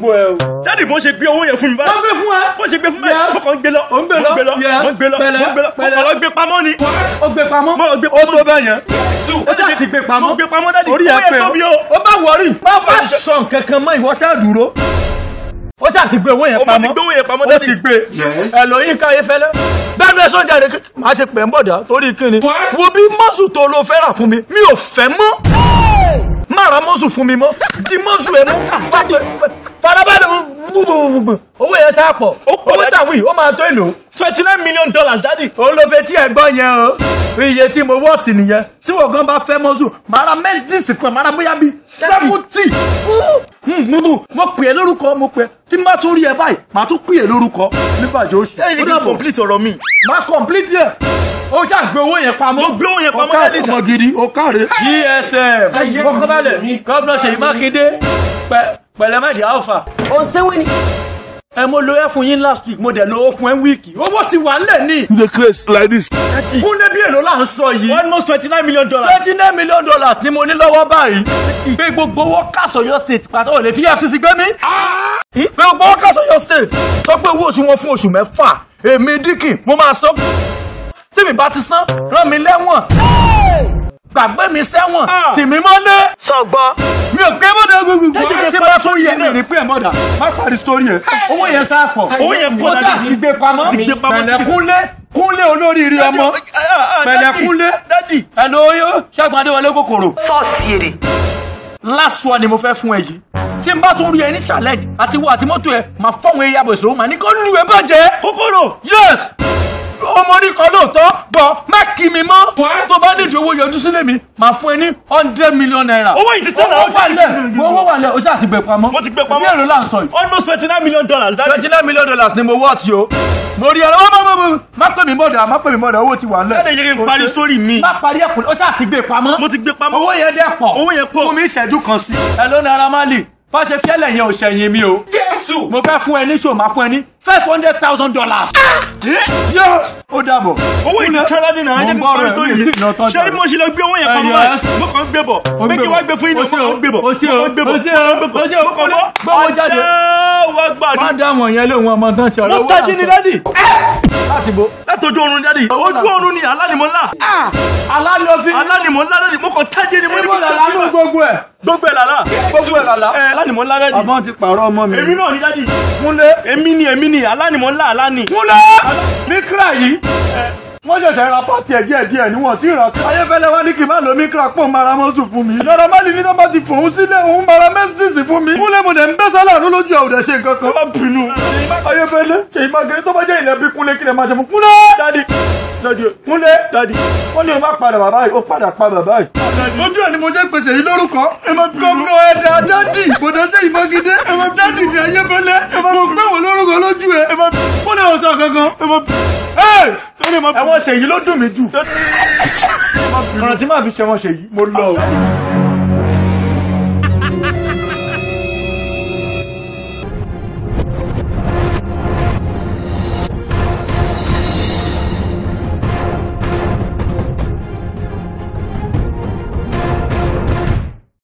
bó ẹ o. dádì bó ṣe gbé owó yẹn fún mi wọ́n báyìí gbé fún ẹ. bó ṣe gbé fún mi Yes. báyìí mo kàn ń gbé lọ Ó ń gbé lọ. mo ń gbé lọ Yes. mo ń gbé lọ Pẹ̀lẹ́, mo ń gbé lọ mo pẹ̀lẹ́. kàn lọ gbé pamọ́ ni ó gbé pamọ́. mo lọ gbé ó pamọ́ tó bẹ́ẹ̀ yẹn. ó Dádì, sì ti gbé mo pamọ́. gbé pamọ́ dádì orí owó ẹ yẹn pé tóbi o ó bá wọrí. bá bá sọ nǹkan kan mọ́ ìwọ ṣáà dúró. ó ṣáà ti gbé owó yẹn ó pamọ́. mo ti gbé owó yẹn pamọ́ ó dádì ti gbé. ẹ lọ yín káyé fẹ́lẹ́. bẹ́ẹ̀ni ẹ sọ́jà rẹ̀ máa ṣe pẹ̀ ń bọ̀dá torí kíni. wo bí mọ́sù tó lo fẹ́ rà fún mi mi ò fẹ́ mọ́. má ra mọ́sù fún mi mọ́ di mọ́sù ẹ mú. farabalẹ̀ gbogbogbò owó yẹn ṣáà pọ̀ Ó pọ̀ owó dájú. tàwí ó máa tó èlò twenty nine million dollars dádì òun ló fẹ́ tí ẹ gbọ́ yẹn o iye tí mo wọ́ọ̀tì nìyẹn tí wọ́n gan bá fẹ́ mọ́sù màá ra mercedes kan màá ra bóyá bíi seventy múbù mo pè é lórúkọ mo pè é tí n bá tún rí ẹ báyìí màá tún pè é lórúkọ nígbàjọ oṣù dádì ó kí n dàbọ̀ complete ọ̀rọ̀ mi má complete yẹ ó ṣàgbé owó yẹn pamọ́ mo gbé owó yẹn pamọ́ Ọ̀ká dádì sà ọmọ gidi ó káre. gsm kọ́kọ́balẹ̀ gọ́vnà Ṣèyí Mákindé pẹ- pẹ̀lẹ́mẹ́dì alpha ó sẹ́wọ́n ni. ẹ mo lo ẹ fún yín last week mo dẹ̀ lo ó fún ẹ wíìkì owó ti wà nílẹ̀ ní. the craze like this. kúndé bí èlò là ń sọ yìí. almost twenty nine million dollars twenty nine million dollars ni mo ní lọ́wọ́ báyìí. pé gbogbo owó kásọ̀yọ́ state pàtó ò lè fi FCC gbé mi. pé gbogbo owó kásọ̀yọ́ state sọ pé owó oṣù wọn fún oṣù mẹ́fà èmi díkì mo máa sọ. tí mi bá ti san rán mi lẹ́wọ̀n. gbàgbé mi sẹ́wọ̀n Ah. tì mí mọ́lé. sọgbọ́. mi ò gbé mọ́dà gbogbo. Jẹ́jẹ́ tí bá sórí ẹ̀ ní pé ẹ̀ mọ́dà má parí sórí ẹ̀. owó yẹn sá pọ̀. Owó yẹn pọ̀ Mo dájú. sá ti gbé pamọ́. Ti gbé pamọ́ sí- pẹ̀lẹ́ kúnlé kúnlé olóríire ọmọ. pẹ̀lẹ́ kúnlé. dádì Hello yo Ṣẹ́gun Adéwọlé kòkòrò. sọ́ọ̀sì èrè. last one ni mo fẹ́ fún ẹ yìí tí n bá tún rí ẹ ní challenge àti wo àti mọ́tò ẹ máa fọ́wọn eré àbọ̀ ìṣòro màá ní kó lù ẹ bàjẹ́. kòkòrò yes ọmọ ní kan lóòótọ́ bọ̀ má kí mi mọ́ tó bá nídìí owó yọjú sílé mi máa fún ẹ ní hundred million naira. Owó yìí ti tẹ́ náà. owó wà lẹ̀ owó wà lẹ̀ o ṣáà ti gbé pamọ́. Mo ti gbé pamọ́. bí èrò là ń sọ yìí. almost twenty nine million dollars dádì twenty nine million dollars ni mo wọ́ ti o. mo rí ẹ̀rọ má má má má pè mí mọ́dà má pè mí mọ́dà owó ti wà lẹ̀. dádì yẹ kí n parí story mi má parí ẹ̀kọ́ o ṣáà ti gbé pamọ́ mo ti gbé pamọ́ owó yẹn dẹ́ pọ̀. owó yẹn pọ̀ fún mi ìṣẹ́jú kan sí. ẹ ló Naira Marley bá ṣe fiẹ́lẹ̀ yẹn ò ṣẹ̀yìn mi o. jésù mo fẹ́ fún ẹ ní ṣò máa fún ẹ ní five hundred thousand dollars. yóò ó dàbọ̀. owó yìí ti tán dádì náà ẹ jẹ́ kí n parí story mi ṣé bí mo ṣe lọ gbé owó yẹn pamọ́ Eh, báyìí yes. mo kàn ń gbé bọ̀ pé kí wọ́n gbé fún yín náà mo kàn ń gbé bọ̀ o ṣe o mo kàn ń gbé bọ̀ o ṣe o mo kàn ń gbé o ṣe o bọ̀ mo kàn ń gbé bọ̀ gbọ́wọ́ jáde. wá gbàdúrà má dá àwọn yẹn lóhun ọmọ tán ṣe ọ̀rọ̀ mo owó tají ni dádì láti bo. látọjú oorun dádì ojú oorun ni alánimọ̀lá alálòfin alánimọ̀lá dádì mo kàn tají ni mo ní ibo kí n làlá nù gbogbo ẹ̀. gbogbo ẹ̀ làlá gbogbo ẹ̀ làlá. ẹ alánimọ̀lá dádì àmọ́ ti pààrọ̀ ọmọ mi. èmi náà ni dádì kúnlé. èmi ni èmi ni alánimọ̀lá aláni kúnlé. mikra yìí. wọ́n ṣẹ̀ṣẹ̀ ra pàtì ẹ̀ díẹ̀ díẹ̀ níwọ̀n tí ìrà ayéfẹ́lẹ́ wá ní kí n má lo mikra pọ̀ mara mọ́sù fún mi. Naira Marley ní tó bá ti fòun sílẹ̀ òun mara mẹ́sìtìsì fún mi. kúnlé mo dẹ̀ ń bẹ́ sálà ní lójú ẹ̀ ò dẹ̀ ṣe nǹkan kan. má bínú. ayéfẹ́lẹ́ Ṣèyí Mákindé tó bá jẹ́ ilẹ̀ bí kúnlé kí lè máa ṣe fún kúnlé. dadi dadi kúnlé dadi wọ́n ní o má padà bàbá yìí ó padà pa bàbá yìí. lójú ẹ̀ ni mo ṣe ń pèsè yìí lórúkọ. gómìnà ẹ̀dá dadi kò dé Ṣèyí Mákindé dadi ni ayéfẹ́lẹ́ mo gbé wọn lórúkọ lójú ẹ̀ kúnlé ò sọ kankan. ẹ̀wọ̀n Ṣèyí ló dùn mí jù. ọ̀nà tí màá fi ṣẹ̀wọ̀n Ṣèyí mo lọ o.